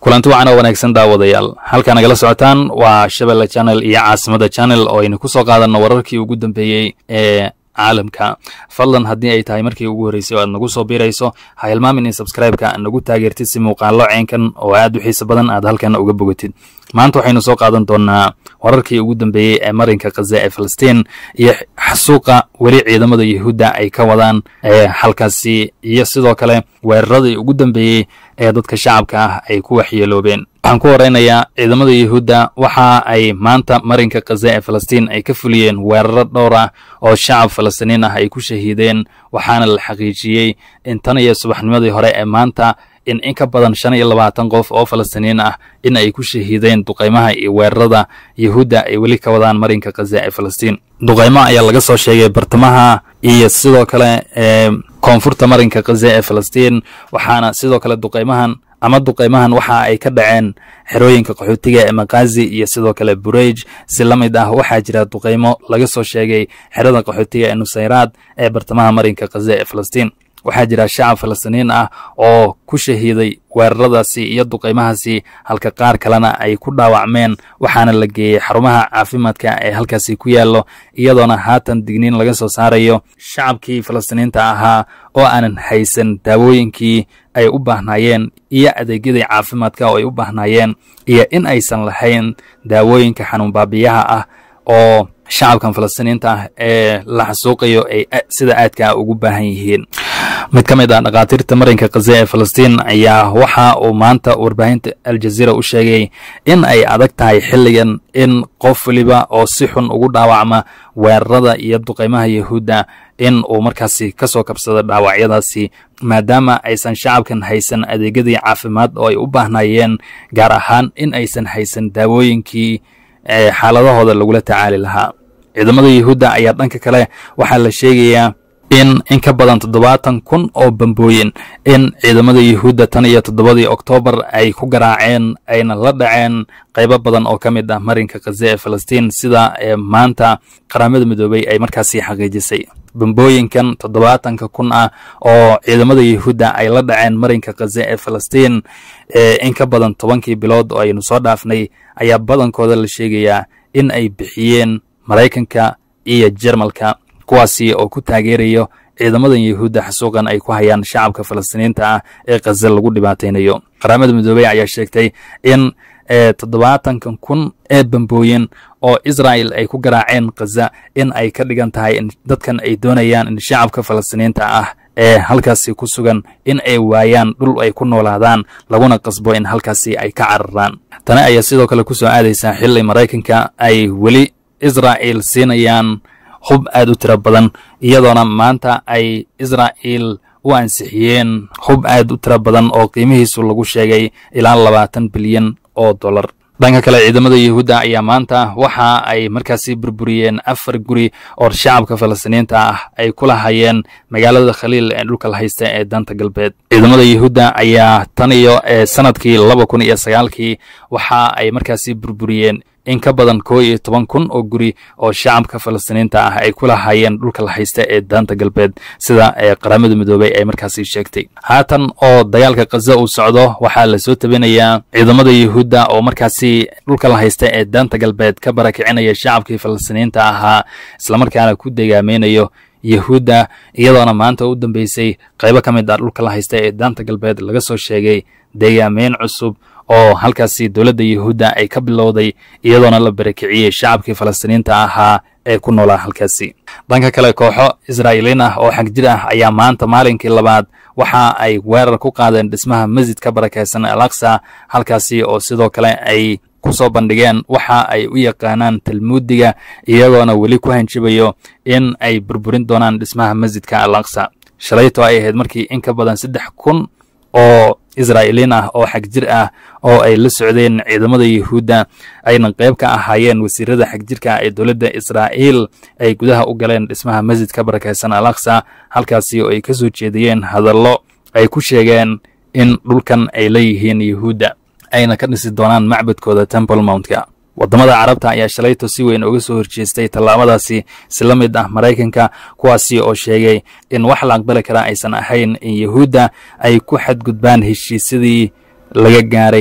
kulanti wacan oo wanaagsan daawadayaal halkaa nagala socotaan waa shabelle channel iyo caasimada channel oo aynu ku soo qaadanno wararkii ugu dambeeyey ee caalamka fadlan haddii ay tahay markii ugu horreysay oo aad nagu soo biirayso ha hilmaamin in sabscribe-ka nagu taageertid si muuqaallo ceenkan oo aad u xiiso badan aad halkan uga bogatid maanta waxaynu soo qaadan doonaa wararkii ugu dambeeyey ee marinka khaza ee falastiin iyo xasuuqa weli ciidamada yuhuudda ay ka wadaan ee halkaasi iyo sidoo kale weeraradii ugu dambeeyey ee dadka shacabka ah ay ku waxyeeloobeen waxaan ku horeynayaa ciidamada yuhuudda waxa ay maanta marinka khaza ee falastiin ay ka fuliyeen weeraro dhowr ah oo shacab falastiiniin ah ay ku shahiideen waxaana la xaqiijiyey in tan iyo subaxnimadii hore ee maanta in in ka badan shan iyo labaatan qof oo falastiiniin ah in ay ku shahiideen duqaymaha iyo weerarada yuhuudda ay weli ka wadaan marinka khaza ee falastiin duqaymo ayaa laga soo sheegay bartamaha iyo sidoo kale ee koonfurta marinka khaza ee falastiin waxaana sidoo kale duqaymahan ama duqaymahan waxa ay ka dhaceen xerooyinka qaxootiga ee makazi iyo sidoo kale burej si la mid ah waxaa jira duqaymo laga soo sheegay xerada qaxootiga ee nusayraad ee bartamaha marinka khaza ee falastiin waxaa jira shacab falastiiniin ah oo ku shahiiday weeraradaasi iyo duqaymahaasi halka qaar kalena ay ku dhaawacmeen waxaana la geeyey xarumaha caafimaadka ee halkaasi ku yaallo iyadoona haatan digniin laga soo saarayo shacabkii falastiiniinta ahaa oo aanan haysan daawooyinkii ay u baahnaayeen iyo adeegyadii caafimaadka oo ay u baahnaayeen iyo in aysan lahayn daawooyinka xanuun baabiyaha ah oo shacabkan falastiiniinta ah ee la xasuuqayo ay sida aadka ugu baahan yihiin mid ka mid ah dhakhaatiirta marinka khaza ee falastiin ayaa waxa uu maanta warbaahinta aljaziira u sheegay in ay adag tahay xilligan in qof weliba oo si xun ugu dhaawacma weerarada iyo duqaymaha yuhuudda in uu markaasi ka soo kabsado dhaawacyadaasi maadaama aysan shacabkan haysan adeegyadii caafimaad oo ay u baahnaayeen gaar ahaan in aysan haysan daawooyinkii xaaladahooda lagula tacaali lahaa ciidamada yuhuudda ayaa dhanka kale waxaa la sheegayaa in in ka badan toddobaatan kun oo bambooyin in ciidamada yuhuudda tan iyo toddobadii oktoobar ay ku garaaceen ayna la dhaceen qaybo badan oo ka mid ah marinka khaza ee falastiin sida ee maanta qaramada midoobey ay markaasi xaqiijisay bambooyinkan toddobaatanka kun ah oo ciidamada yuhuudda ay la dhaceen marinka khaza ee falastiin in ka badan tobankii bilood oo aynu soo dhaafnay ayaa badankooda la sheegayaa in ay bixiyeen maraykanka iyo jermalka kuwaasi oo ku taageerayo ciidamadan yuhuudda xasuuqan ay ku hayaan shacabka falastiiniinta ah ee khaza lagu dhibaataynayo qaramada midoobey ayaa sheegtay in toddobaatankan kun ee bambooyin oo israa'el ay ku garaaceen khaza in ay ka dhigan tahay in dadkan ay doonayaan in shacabka falastiiniinta ah ee halkaasi ku sugan in ay waayaan dhul ay ku noolaadaan laguna qasbo in halkaasi ay ka cararaan tani ayaa sidoo kale ku soo aadaysaa xilli maraykanka ay weli israa'el siinayaan hub aad u tiro badan iyadoona maanta ay israa'el u ansixiyeen hub aad u tiro badan oo qiimihiisu lagu sheegay ilaa labaatan bilyan oo dollar dhanka kale ciidamada yuhuudda ayaa maanta waxa ay markaasi burburiyeen afar guri oo shacabka falastiiniinta ah ay ku lahayeen magaalada khaliil ee dhulka la haysta ee danta galbeed ciidamada yuhuudda ayaa tan iyo sanadkii laba kun iyo sagaalkii waxa ay markaasi burburiyeen in ka badan koo iyo toban kun oo guri oo shacabka falastiiniinta ah ay ku lahaayeen dhulka la haysta ee daanta galbeed sida qaramada midoobey ay markaasi sheegtay haatan oo dagaalka khaza uu socdo waxaa la soo tabinayaa ciidamada yuhuudda oo markaasi dhulka la haysta ee daanta galbeed ka barakicinaya shacabkii falastiiniinta ahaa islamarkaana ku degaameynayo yuhuudda iyadoona maanta u dambeysay qaybo ka mid ah dhulka la haysta ee daanta galbeed laga soo sheegay deegaameyn cusub oo halkaasi dowladda yuhuudda ay ka bilowday iyadoona la barakiciyey shacabkii falastiiniinta ahaa ee ku noolaa halkaasi dhanka kale kooxo israa'iiliin ah oo xagjir ah ayaa maanta maalinkii labaad waxa ay weerar ku qaadeen dhismaha masjid ka barakaysan al aqsa halkaasi oo sidoo kale ay ku soo bandhigeen waxa ay u yaqaanaan talmuudiga iyagoona weli ku hanjibayo in ay burburin doonaan dhismaha masjidka al aqsa shalayto ay ahayd markii in ka badan saddex kun oo israa'iiliin ah oo xagjir ah oo ay la socdeen ciidamada yuhuudda ayna qayb ka ahaayeen wasiirada xagjirka ee dowladda israa'iil ay gudaha u galeen dhismaha masjid ka barakaysan al aqsa halkaasi oo ay ka soo jeediyeen hadallo ay ku sheegeen in dhulkan ay leeyihiin yuhuudda ayna ka dhisi doonaan macbadkooda temple mountka waddamada carabta ayaa shalayto si weyn uga soo horjeestay tallaabadaasi si la mid ah maraykanka kuwaasi oo sheegay in wax la aqbali kara aysan ahayn in yuhuudda ay ku xadgudbaan heshiisyadii laga gaaray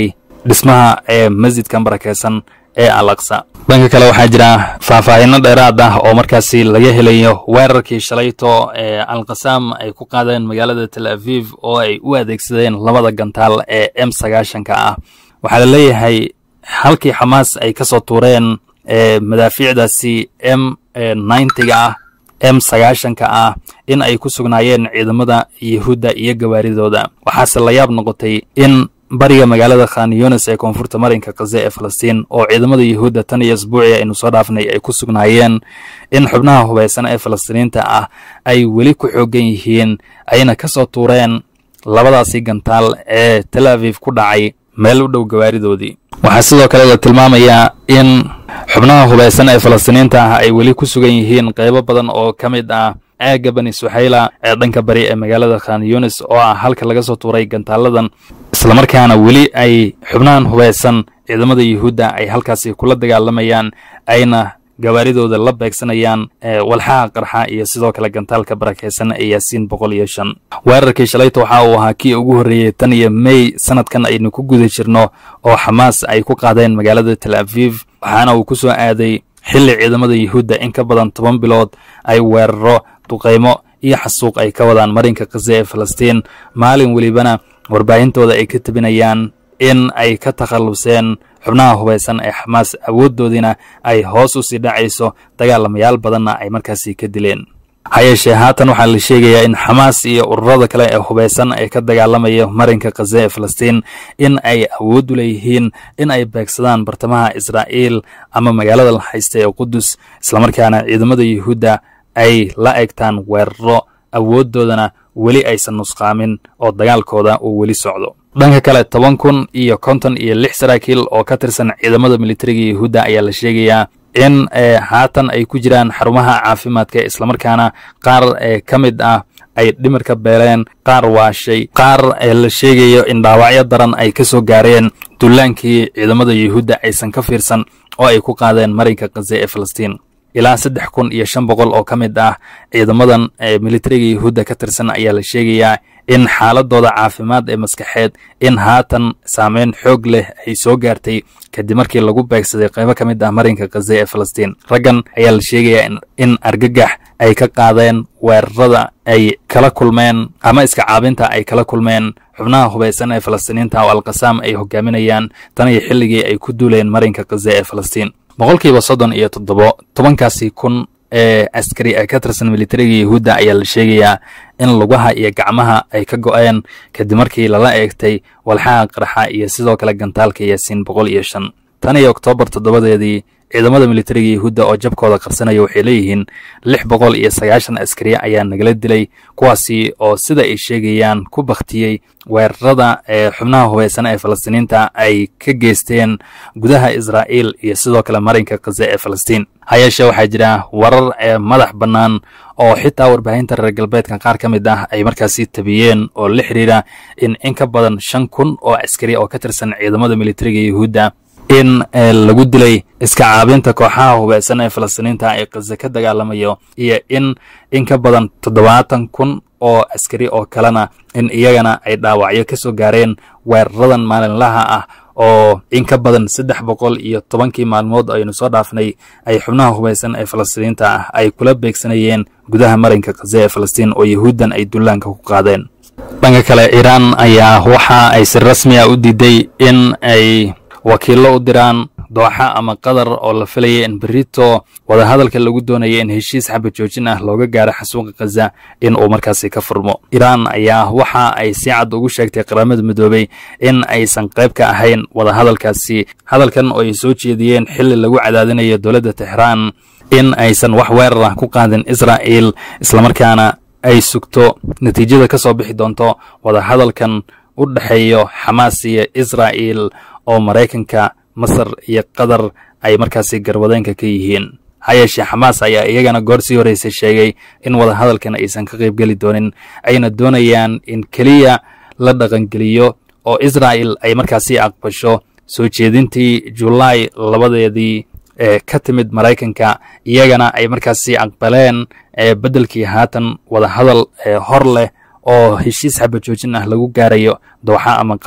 dhismaha ee masjidkan barakeysan ee al aqsa dhanka kale waxaa jira faahfaahino dheeraad ah oo markaasi laga helayo weerarkii shalayto ee alqasaam ay ku qaadeen magaalada tel aviv oo ay u adeegsadeen labada gantaal ee m sagaashanka ah waxaa la leeyahay halkii xamaas ay ka soo tuureen madaafiicdaasi m ninetiga ah m sagaashanka ah in ay ku sugnaayeen ciidamada yahuudda iyo gawaaridooda waxaase la yaab noqotay in bariga magaalada khan yunis ee koonfurta marinka kaze ee falastiin oo ciidamada yahuudda tan iyo asbuucii aynu soo dhaafnay ay ku sugnaayeen in xubnaha hubaysan ee falastiiniinta ah ay weli ku xoogan yihiin ayna ka soo tuureen labadaasi gantaal ee tel aviv ku dhacay meel u dhow gawaaridoodii waxaa sidoo kale la tilmaamayaa in xubnaha hubaysan ee falastiiniinta ah ay weli ku sugan yihiin qaybo badan oo ka mid ah aagga bani suxayla ee dhanka bari ee magaalada khan yunis oo ah halka laga soo tuuray gantaaladan islamarkaana weli ay xubnahan hubaysan ciidamada yuhuudda ay halkaasi kula dagaalamayaan ayna gawaaridooda la beegsanayaan walxaha qarxa iyo sidoo kale gantaalka barakeysan ee yaasiin boqol iyo shan weerarkii shalayta waxa uu ahaa kii ugu horreeyey tan iyo mey sanadkan aynu ku guda jirno oo xamaas ay ku qaadeen magaalada tel aviv waxaana uu ku soo aaday xilli ciidamada yuhuudda in ka badan toban bilood ay weeraro duqaymo iyo xasuuq ay ka wadaan marinka kaze ee falastiin maalin welibana warbaahintooda ay ka tebinayaan in ay ka takhalluseen xubnaha hubaysan ee xamaas awooddoodiina ay hoos u sii dhacayso dagaalamayaal badanna ay markaasi ka dileen ha yeeshee haatan waxaa la sheegayaa in xamaas iyo ururada kale ee hubaysan ee ka dagaalamaya marinka kaze ee falastiin in ay awood u leeyihiin in ay beegsadaan bartamaha israa'iil ama magaalada la haysta ee qudus islamarkaana ciidamada yuhuudda ay la egtaan weeraro awooddoodana weli aysan nusqaamin oo dagaalkooda uu weli socdo dhanka kale toban kun iyo konton iyo lix saraakiil oo ka tirsan ciidamada militariga yuhuudda ayaa la sheegayaa in haatan ay ku jiraan xarumaha caafimaadka islamarkaana qaar ka mid ah ay dhimirka beeleen qaar waashay qaar la sheegayo in dhaawacyo daran ay ka soo gaareen dullaankii ciidamada yuhuudda aysan ka fiirsan oo ay ku qaadeen marinka kaze ee falastiin ilaa saddex kun iyo shan boqol oo ka mid ah ciidamadan militariga yuhuudda ka tirsan ayaa la sheegayaa in xaaladooda caafimaad ee maskaxeed in haatan saameyn xoog leh ay soo gaartay kadib markii lagu beegsaday qaybo ka mid ah marinka kaze ee falastiin raggan ayaa la sheegayaa in argagax ay ka qaadeen weerarada ay kala kulmeen ama iska caabinta ay kala kulmeen xubnaha hubaysan ee falastiiniinta oo alqasaam ay hogaaminayaan tan iyo xilligii ay ku duuleen marinka kaze ee falastiin boqolkiiba soddon iyo toddobo tobankaasi kun ee askari ee ka tirsan militariga yuhuudda ayaa la sheegayaa in lugaha iyo gacmaha ay ka go'een kadib markii lala eegtay walxaha qarxa iyo sidoo kale gantaalka yaasiin boqol iyo shan tan iyo oktoobar toddobadeedii ciidamada militariga yuhuudda oo jabkooda qarsanaya waxay leeyihiin lix boqol iyo sagaashan askari ayaa nagala dilay kuwaasi oo sida ay sheegayaan ku bakhtiyey weerarada ee xubnaha hubaysan ee falastiiniinta ay ka geysteen gudaha israa'iil iyo sidoo kale marinka kaze ee falastiin ha yeeshee waxaa jira warar ee madax bannaan oo xitaa warbaahinta reer galbeedka qaar ka mid ah ay markaasi tabiyeen oo la xiriira in in ka badan shan kun oo askari oo ka tirsan ciidamada militariga yuhuudda in lagu dilay iska caabinta kooxaha hubaysan ee falastiiniinta ee kaze ka dagaalamayo iyo in in ka badan toddobaatan kun oo askari oo kalena in iyagana ay dhaawacyo ka soo gaareen weeraradan maalinlaha ah oo in ka badan saddex boqol iyo tobankii maalmood aynu soo dhaafnay ay xubnaha hubaysan ee falastiiniinta ah ay kula beegsanayeen gudaha marinka kaze ee falastiin oo yahuuddan ay dullaanka ku qaadeen dhanka kale iiraan ayaa waxa ay si rasmi ah u diiday in ay wakiillo u diraan dooxa ama qatar oo la filaya in berito wadahadalka lagu doonaya in heshiis xabad joojin ah looga gaaro xasuuqa khaza in uu markaasi ka furmo iiraan ayaa waxa ay si cad ugu sheegtay qaramada midoobey in aysan qayb ka ahayn wadahadalkaasi hadalkan oo ay soo jeediyeen xilli lagu cadaadinayo dowladda texraan in aysan wax weerar ah ku qaadin israa'iil islamarkaana ay sugto natiijada ka soo bixi doonto wadahadalkan u dhexeeyo xamaas iyo israa'iil oo maraykanka masar iyo qatar ay markaasi garwadeenka ka yihiin ha yeeshee xamaas ayaa iyagana goor sii horreysay sheegay in wadahadalkan aysan ka qaybgeli doonin ayna doonayaan in keliya la dhaqangeliyo oo israa'il ay markaasi aqbasho soo jeedintii julaay labadeedii ee ka timid maraykanka iyagana ay markaasi aqbaleen beddelkii haatan wadahadal hor leh oo heshiis xabajoojin ah lagu gaarayo dooxa ama qatar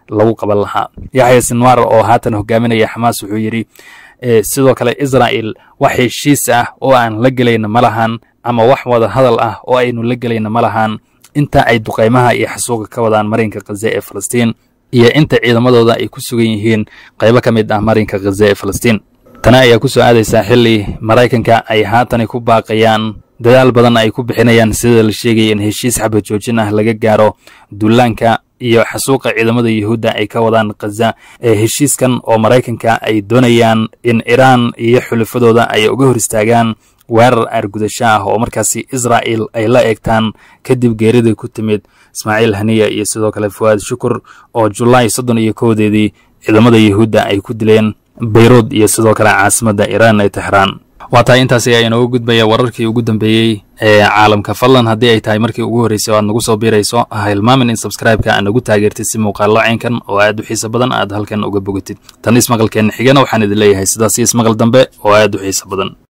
lagu qaban lahaa yaxya sinwar oo haatan hogaaminaya xamaas wuxuu yidhi sidoo kale israa'il wax heshiis ah oo aan la gelayna ma lahan ama wax wada hadal ah oo aynu la gelayna ma lahan inta ay duqaymaha iyo xasuuqa ka wadaan marinka khaza ee falastiin iyo inta ciidamadooda ay ku sugan yihiin qaybo ka mid ah marinka khaza ee falastiin tana ayaa ku soo aadaysaa xilli maraykanka ay haatani ku baaqayaan dadaal badan ay ku bixinayaan sida la sheegaya in heshiis xabad joojin ah laga gaaro duulaanka iyo xasuuqa ciidamada yuhuudda ay ka wadaan khaza ee heshiiskan oo maraykanka ay doonayaan in iraan iyo xulafadooda ay uga hor istaagaan weerar aargudasho ah oo markaasi israa'il ay la eegtaan kadib geeridii ku timid ismaaciil haniya iyo sidoo kale fuwaad shukur oo julaay soddon iyo kowdeedii ciidamada yuhuudda ay ku dileen bayruud iyo sidoo kale caasimadda iraan ee texraan waa tahay intaas ayaa inooga gudbaya wararkii ugu dambeeyey ee caalamka fadlan haddii ay tahay markii ugu horreysay oo aad nagu soo biirayso ha hilmaamin in sabskraibeka aad nagu taageertid si muuqaallo caynkan oo aad u xiiso badan aad halkan uga bogatid tan ismaqalkeenna xigana waxaan idin leeyahay sidaas iyo ismaqal dambe oo aad u xiiso badan